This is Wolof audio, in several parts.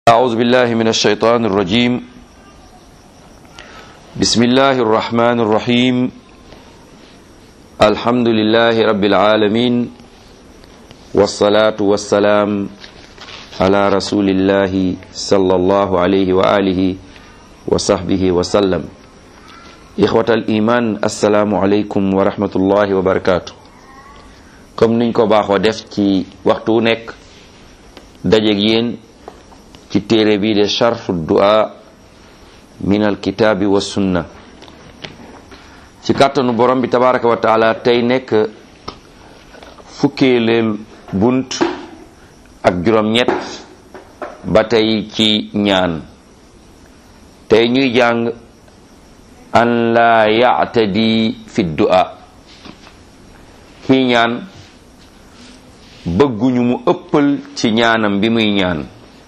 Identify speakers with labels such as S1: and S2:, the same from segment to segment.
S1: أعوذ بالله من الشيطان الرجيم بسم الله الرحمن الرحيم الحمد لله رب العالمين والصلاة والسلام على رسول الله صلى الله عليه وآله وصحبه وسلم إخوة الإيمان السلام عليكم ورحمة الله وبركاته comme niñ ko baaxoo def ci waxtu wu nekk dajeeg yéen ci téere bii de charhu du'a min alkitaabi wa sunna ci kàttanu borom bi tabaraka wa taala tey nekk fukkeeleel bunt ak juróom-ñett ba tey ci ñaan tey ñuy jàng an la ya'tadi fi du'a kii ñaan bëgguñu mu ëppal ci ñaanam bi muy ñaan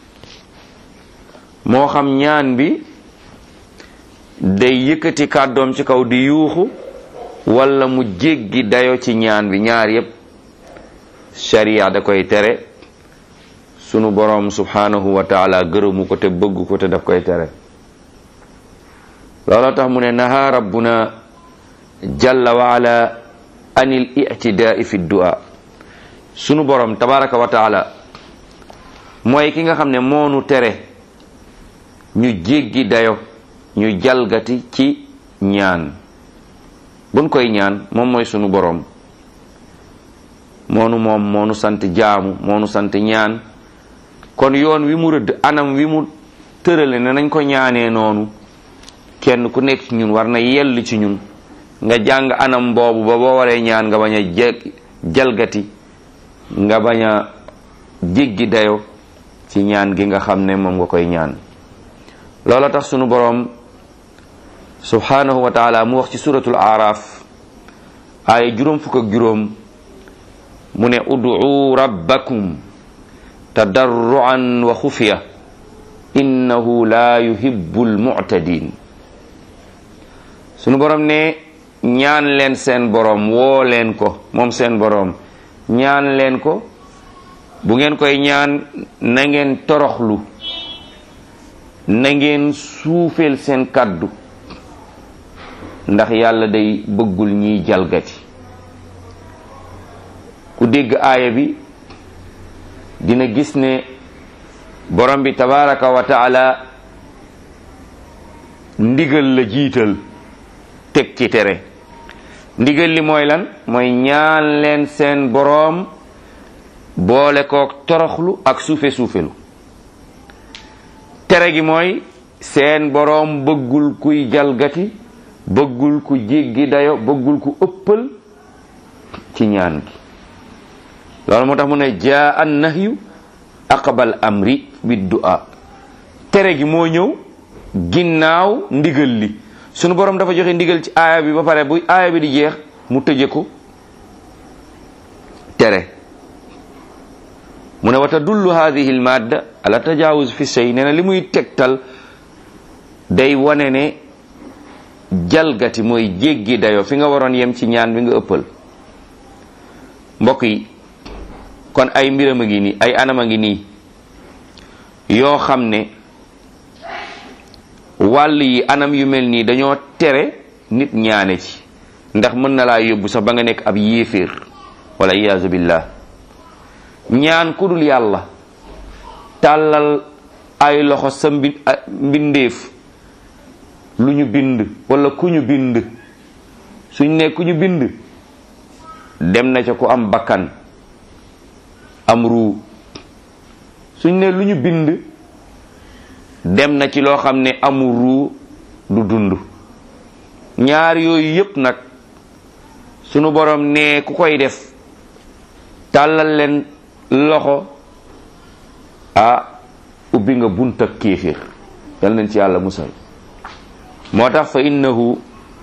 S1: moo xam ñaan bi day yëkkati kàddoom ci kaw di yuuxu walla mu jéggi dayo ci ñaan bi ñaar yépp sharia da koy tere sunu boroom subhanahu wa taala gërëmu ko te bëgg ko te daf koy tere looloo tax mu ne naha rabbuna jalla wa ala anil i'tidaai fi du'a sunu boroom tabaraka wa taala mooy ki nga xam ne moonu tere ñu jéggi dayo ñu jalgati ci ñaan buñ koy ñaan moom mooy sunu boroom moonu moom moonu sant jaamu moonu sant ñaan kon yoon wi mu rëdd anam wi mu tërale ne nañ ko ñaanee noonu kenn ku nekk ci ñun war na yell ci ñun nga jàng anam boobu ba boo waree ñaan nga bañ a jalgati nga bañ a jéggi dayo ci ñaan gi nga xam ne moom nga koy ñaan loola tax sunu boroom subhanahu wa taala mu wax ci suratul araf aaya juróom fukk ak juróom mu ne ud'u rabbakum tadarruan wa xufiya innahu la yuhibbul mu'tadin sunu boroom ne ñaan leen seen boroom woo leen ko moom seen boroom ñaan leen ko bu ngeen koy ñaan na ngeen toroxlu na ngeen suufeel seen kàddu ndax yàlla day bëggul ñiy jalgati ku dégg aaya bi dina gis ne borom bi tabaraka wa taala ndigal la jiital teg ci tere ndigal li mooy lan mooy ñaan leen seen boroom boole kook toroxlu ak suufe suufelu tere gi mooy seen boroom bëggul kuy jalgati bëggul ku jéggi dayo bëggul ku ëppal ci ñaan gi loolu moo tax mu ne jaa an nahyu aqbal amri bi du'a tere gi moo ñëw ginnaaw ndigal li sunu boroom dafa joxe ndigal ci aaya bi ba pare bu aaya bi di jeex mu tëje ko tere mu ne wa tadullu hadihi almadda ala tajawuz fi shay nee na li muy tegtal day wane ne jalgati mooy jéggi dayo fi nga waroon yem ci ñaan bi nga ëppal mbokk yi kon ay mbiram a ngi nii ay anam a ngi nii yoo xam ne wàll yi anam yu mel nii dañoo tere nit ñaane ci ndax mën na laa yóbbu sax ba nga nekk ab yéeféer wala iyaazu billah ñaan ku dul yàlla tàllal ay loxo sa mbi mbindeef lu ñu bind wala ku ñu bind suñ ne ku ñu bind dem na ca ku am bakkan am ruu suñ ne lu ñu bind dem na ci loo xam ne amu ruu du dund ñaar yooyu yépp nag sunu borom ne ku koy def tàllal leen loxo ah ubbi nga bunt ak kéeféer yal nañ ci yàlla musal moo tax fa innahu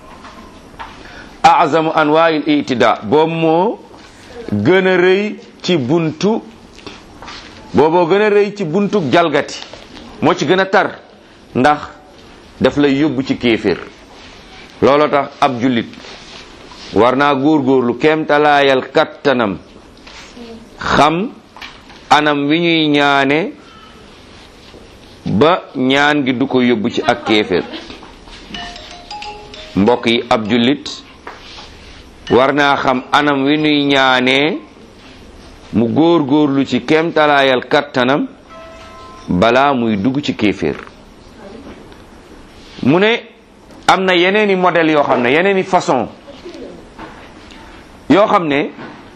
S1: azamu anwaa'il itida boobu moo gën a rëy ci buntu booboo gën a rëy ci buntu jalgati moo ci gën a tar ndax daf lay yóbbu ci kéeféer looloo tax ab jullit war naa góorgóorlu kéemtalaayal kattanam xam anam wi ñuy ñaane ba ñaan gi du ko yóbbu ci ak kéeféer mbokk yi ab jullit war naa xam anam wi nuy ñaanee mu góor góorlu ci kéemtalaayal kattanam balaa muy dugg ci kéeféer mu ne am na yeneeni modèle yoo xam ne yeneeni façon yoo xam ne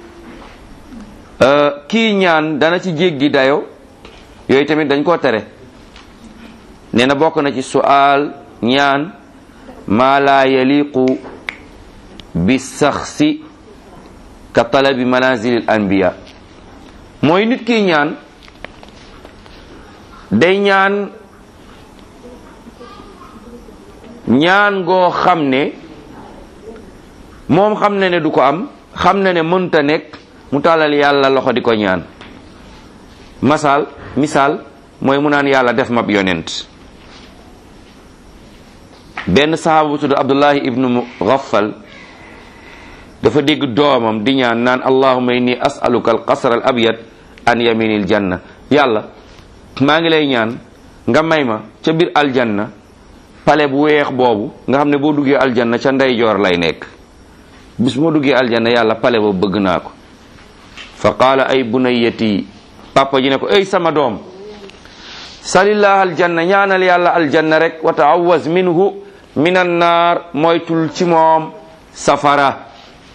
S1: kii ñaan dana ci jéggi dayo yooyu tamit dañ koo tere nee na bokk na ci su'aal ñaan maa laa yaliqu bi saxsi ka talabi manazilil anbiya mooy nit kii ñaan day ñaan ñaan goo xam ne moom xam na ne du ko am xam na ne mënta nekk mu tàllal yàlla loxo di ko ñaan masal misaal mooy mu naan yàlla def mab yonent benn sahaaba bu tudd abdullahi ibnu mughaffal dafa dégg doomam di ñaan naan allahumma inni as'aluka al qasr al abyad an yaminil janna yàlla maa ngi lay ñaan nga may ma ca biir aljanna pale bu weex boobu nga xam ne boo duggee aljanna ca ndeyjoor lay nekk bis moo duggee aljanna yàlla pale boobu bëgg naa ko fa qaala ay bunayati papa ji ne ko ey sama doom salillah aljanna ñaanal yàlla aljanna rek wa taawaz minhu min annaar moytul ci moom safara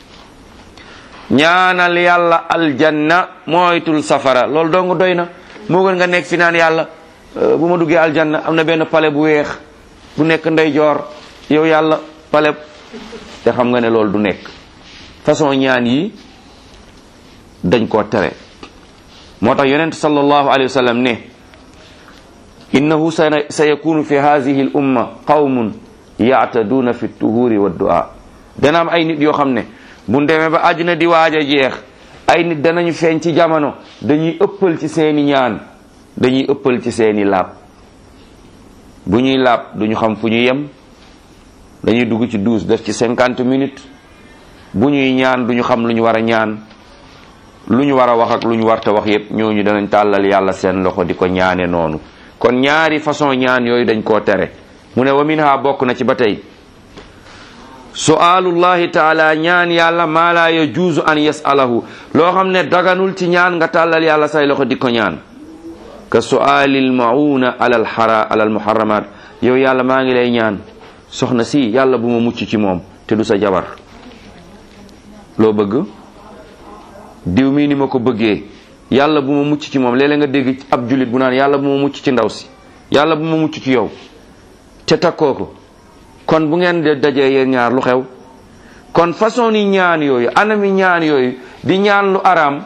S1: ñaanal yàlla aljanna moytul safara loolu dong doy na moo gën nga nekk fi naan yàlla bu ma duggee aljanna am na benn pale bu weex bu nekk ndeyjoor yow yàlla pale te xam nga ne loolu du nekk façon ñaan yi dañ koo tere moo tax yonent sallallahu alayhi wa sallam ne innahu sa yakunu fi hadihi l umma qawmun yaataduuna fi tuhuri wa du'a dana am ay nit yoo xam ne bu demee ba àdduna di waaj a jeex ay nit danañu feeñ ci jamono dañuy ëppal ci seeni ñaan dañuy ëppal ci seeni laab bu ñuy laab duñu xam fu ñu yem dañuy dugg ci douze def ci cinquante minutes bu ñuy ñaan duñu xam lu ñu war a ñaan lu ñu war a wax ak lu ñu warta wax yépp ñooñu danañ tàllal yàlla seen loxo di ko ñaane noonu kon ñaari façon ñaan yooyu dañ koo tere mu ne wa minha bokk na ci ba tey su'aalullahi taala ñaan yàlla maa laa yajuuzu an yasalahu loo xam ne daganul ci ñaan nga tàllal yàlla say loxo di ko ñaan ka su'aalil mauna alal xara alal muharramat yow yàlla maa ngi lay ñaan soxna si yàlla bu ma mucc ci moom te du sa jabar loo bëgg diw mii ni ma ko bëggee yàlla bu ma mucc ci moom léeg-léeg nga dégg ab jullit bu naan yàlla bu ma mucc ci ndaw si yàlla bu ma mucc ci yow te takkoo ko kon bu ngeen de dajee yéen ñaar lu xew kon façon ni ñaan yooyu anami ñaan yooyu di ñaan lu araam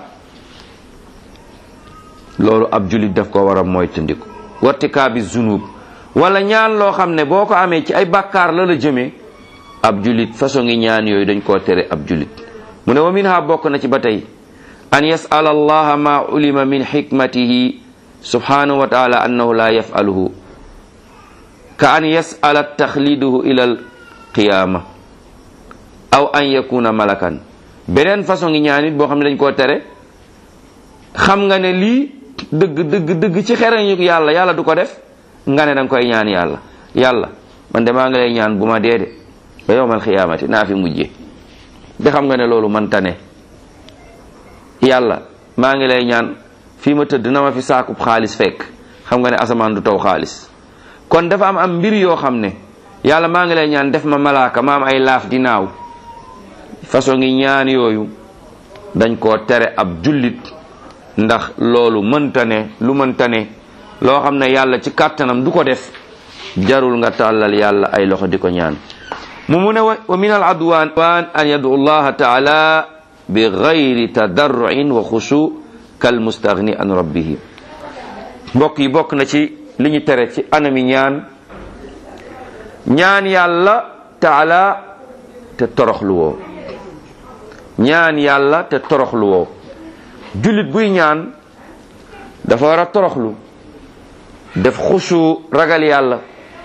S1: loolu ab jullit daf ko war a moytandiku wartikaabi zunub wala ñaan loo xam ne boo ko amee ci ay bàkkaar la la jëmee ab jullit façon ngi ñaan yooyu dañ koo tere ab jullit mu ne wa minha bokk na ci ba tey an yas'ala allaha ma ulima min hikmatihi subhanahu wa taala annahu la yaf'aluhu ka an yas'ala taxliduhu ila al qiyama aw an yakuna malakan beneen façon ngi ñaan it boo xam ne dañ koo tere xam nga ne lii dëgg dëgg dëgg ci xereñu yàlla yàlla du ko def nga ne danga koy ñaan yàlla yàlla man de maa ngi lay ñaan bu ma dee de ba yowmal xiyaamati naa fi mujje de xam nga ne loolu man tane yàlla maa ngi lay ñaan fii ma tëdd na ma fi saakub xaalis fekk xam nga ne asamaan du taw xaalis kon dafa am am mbir yoo xam ne yàlla maa ngi lay ñaan def ma malaaka ma am ay laaf di naaw façon ngi ñaan yooyu dañ koo tere ab jullit ndax loolu mënta ne lu mënta ne loo xam ne yàlla ci kàttanam du ko def jarul nga tàllal yàlla ay loxo di ko ñaan mu mu ne wa min al adwan an yadu allaha taala bi gayri tadarruin wa xushu kal mustagni an rabbihi mbokk yi bokk na ci li ñu tere ci anami ñaan ñaan yàlla taala te toroxlu woo ñaan yàlla te toroxlu woo jullit buy ñaan dafa war a toroxlu def xusu ragal yàlla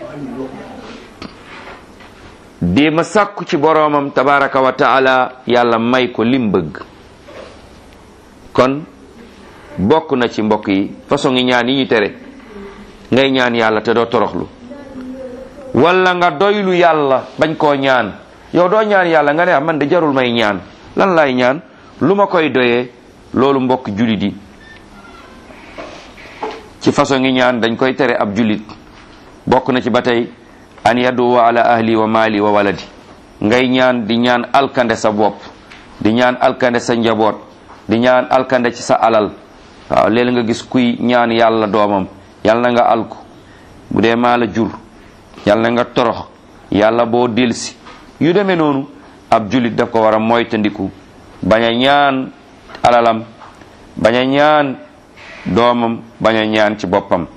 S1: di ma sàkku ci boroomam tabaraka wa taala yàlla may ko lim bëgg kon bokk na ci mbokk yi façon ngi ñaan yi ñu tere ngay ñaan yàlla te doo toroxlu wala nga doylu yàlla bañ koo ñaan yow doo ñaan yàlla nga ne ah man de jarul may ñaan lan lay ñaan lu ma koy doyee loolu mbokk julit yi ci façon ngi ñaan dañ koy tere ab julit bokk na ci ba tey an yaduwa ala ahli wa mali wa waladi ngay ñaan di ñaan alkande sa bopp di ñaan alkande sa njaboot di ñaan alkande ci sa alal waaw léeg nga gis kuy ñaan yàlla doomam yàlla na nga alku bu dee maa la jur yàlla na nga torox yàlla boo delsi yu demee noonu ab julit daf ko war a moytandiku bañ a ñaan alalam bañ a ñaan doomam bañ a ñaan ci boppam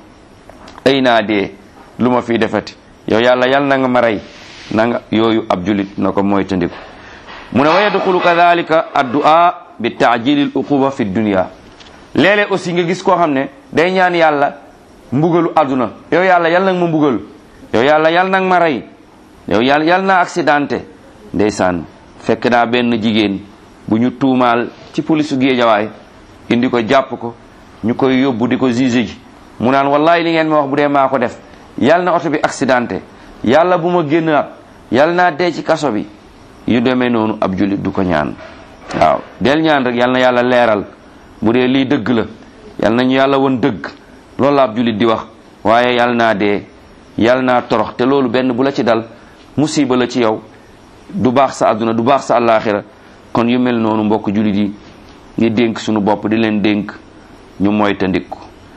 S1: ay naa dee lu ma fi defati yow yàlla yàlla na nga ma rey na nga yooyu ab julit na ko moytandiku mu ne wa yadxulu kadalika addu'a bi taajilil uquba fi dunia léeg-léeg aussi nga gis koo xam ne day ñaan yàlla mbugalu àdduna yow yàlla yàlla nag ma mbugal yow yàlla yàlla nag ma rey yow yàlla yàlla naa accidenté ndeysaan fekk naa benn jigéen bu ñu tuumaal ci polisu géejawaay indi ko jàpp ko ñu koy yóbbu di ko juge ji mu naan wallahi li ngeen ma wax bu dee maa ko def yàlla na oto bi accidenté yàlla bu ma génn ab yàlla naa dee ci kaso bi yu demee noonu ab jullit du ko ñaan waaw del ñaan rek yàlla na yàlla leeral bu dee lii dëgg la yàlla nañu yàlla won dëgg loolu la ab jullit di wax waaye yàlla naa dee yàlla naa torox te loolu benn bu la ci dal musiba la ci yow du baax sa àdduna du baax sa àllaaxira kon yu mel noonu mbokk jullit yi ngi dénk suñu bopp di leen dénk ñu moytandiku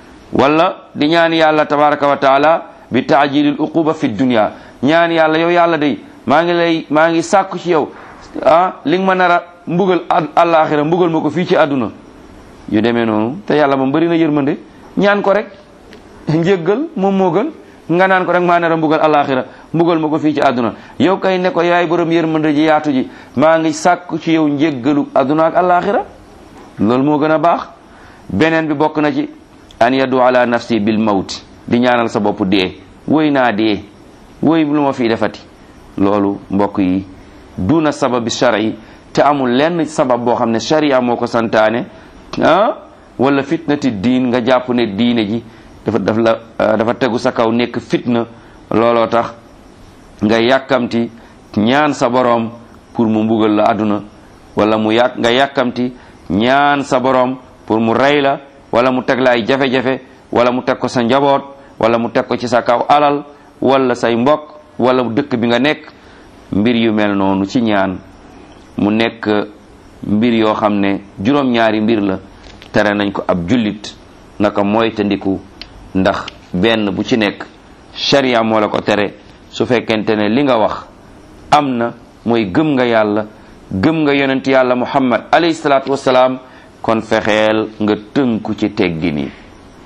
S1: wala di ñaan yàlla tabaraka wa taala bi taajilil uquba fi dunia ñaan yàlla yow yàlla day maa ngi lay maa ngi sàkku ci yow ah li nga ma nar a mbugal àllaaxira mbugal ma ko fii ci àdduna yu demee noonu te yàlla moom bëri na yërmande ñaan ko rek njéggal moom moo gën nga naan ko rek maa nar a mbugal àllaaxira mbugal ma ko fii ci àdduna yow kay ne ko yaay borom yërmande ji yaatu ji maa ngi sàkku ci yow njéggalu àdduna ak àllaaxira loolu moo gën a baax beneen bi bokk na ci an yadu ala nafsi bil mawt di ñaanal sa bopp dee woy naa dee woy lu ma fii defati loolu mbokk yi duna sababi shari te amul lenn sabab boo xam ne sharia moo ko santaane ah wala fitnati diin nga jàpp ne diine ji dafa daf la dafa tegu sa kaw nekk fitna looloo tax nga yàkkamti ñaan sa boroom pour mu mbugal la àdduna wala mu yàq nga yàkkamti ñaan sa boroom pour mu rey la wala mu teg la ay jafe-jafe wala mu teg ko sa njaboot wala mu teg ko ci sa kaw alal wala say mbokk wala dëkk bi nga nekk mbir yu mel noonu ci ñaan mu nekk mbir yoo xam ne juróom-ñaari mbir la tere nañ ko ab jullit naka mooy tandiku ndax benn bu ci nekk sharia moo la ko tere su fekkente ne li nga wax am na mooy gëm nga yàlla gëm nga yonent yàlla muhammad alayhi salaatu wasalaam kon fexeel nga tënku ci teggin yi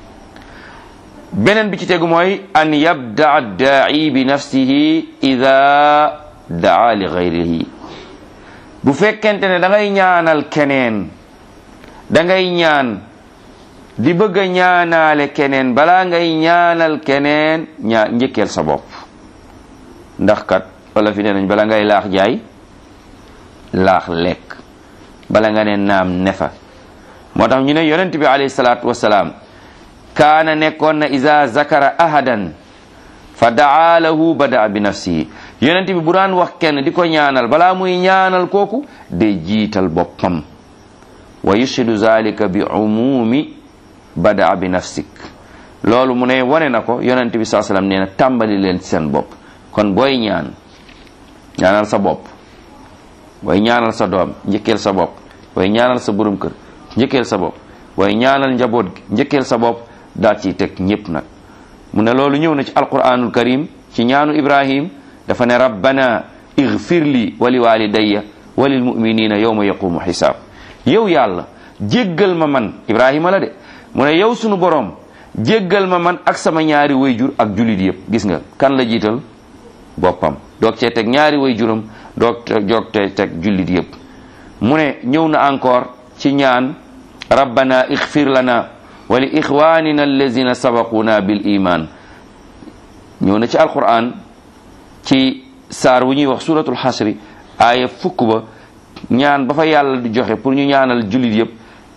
S1: beneen bi ci tegu mooy an yabdaa daai bi nafsihi ida daa li gayrihi bu fekkente ne da ngay ñaanal keneen da ngay ñaan di bëgg a ñaanaale keneen balaa ngay ñaanal keneen ñaa njëkkeel sa bopp ndax kat wala fi ne nañ bala ngay laax jaay laax lekk bala nga ne naam nefa moo tax ñu ne yonent bi alayhi salaatu wasalaam kaana nekkoon na isa zakara ahadan fa daa lahu bada bi nafsihi yonent bi bu daan wax kenn di ko ñaanal balaa muy ñaanal kooku day jiital boppam wa yushidu zalika bi umumi bada bi nafsik loolu mu ne wane na ko yonent bi saa sallam nee na tàmbali leen ci seen bopp kon booy ñaan ñaanal sa bopp booy ñaanal sa doom njëkkeel sa bopp booy ñaanal sa borom kër njëkkeel sa bopp booy ñaanal njaboot gi njëkkeel sa bopp daal ciy teg ñépp nag mu ne loolu ñëw na ci alquranul karim ci ñaanu ibrahim dafa ne rabbana igfir li wa li walidayya wa lil muminina yawma yaqumu xisaab yow yàlla jéggal ma man ibrahima la de mu ne yow sunu borom jéggal ma man ak sama ñaari wayjur ak julit yëpp gis nga kan la jiital boppam doog cee teg ñaari wayjuram doog doog cee teg julit yëpp mu ne ñëw na encore ci ñaan rabbana igfir lana wa li ixwanina allazina sabaquna bil iman ñëw na ci alquran ci saar wu ñuy wax suratul xasri aaya fukk ba ñaan ba fa yàlla di joxe pour ñu ñaanal jullit yëpp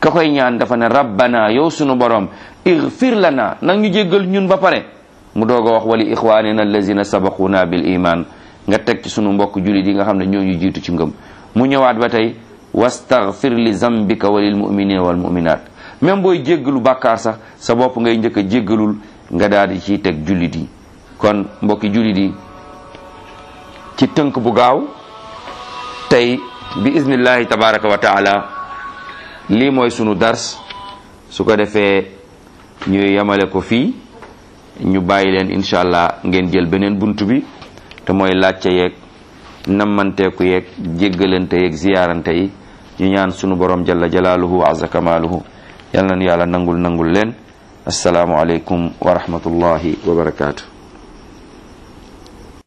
S1: ka koy ñaan dafa ne rabbana yow sunu borom igfir lana nag ñu jéggal ñun ba pare mu doog a wax wali ixwanina allazina sabaquna bil iman nga teg ci sunu mbokk julit yi nga xam ne ñoo ñu jiitu ci ngëm mu ñëwaat ba tey wastaghfir li zambika wa lil muminina wal muminat même booy jéggalu bàkkaar sax sa bopp ngay njëkk a jéggalul nga daal di ciy teg jullit yi kon mbokki jullit yi ci tënk bu gaaw tey bi iznillahi tabaraka wa taala lii mooy sunu dars su ko defee ñu yemale ko fii ñu bàyyi leen incha allah ngeen jël beneen bunt bi te mooy laajte yeeg nammanteeku yeeg jéggalante yeeg ziyaarante yi ñu ñaan sunu borom jalla jalaaluhu wa azza kamaaluhu yal na nu yàlla nangul nangul leen asalaamu aleykum wa rahmatullahi wa barakaatu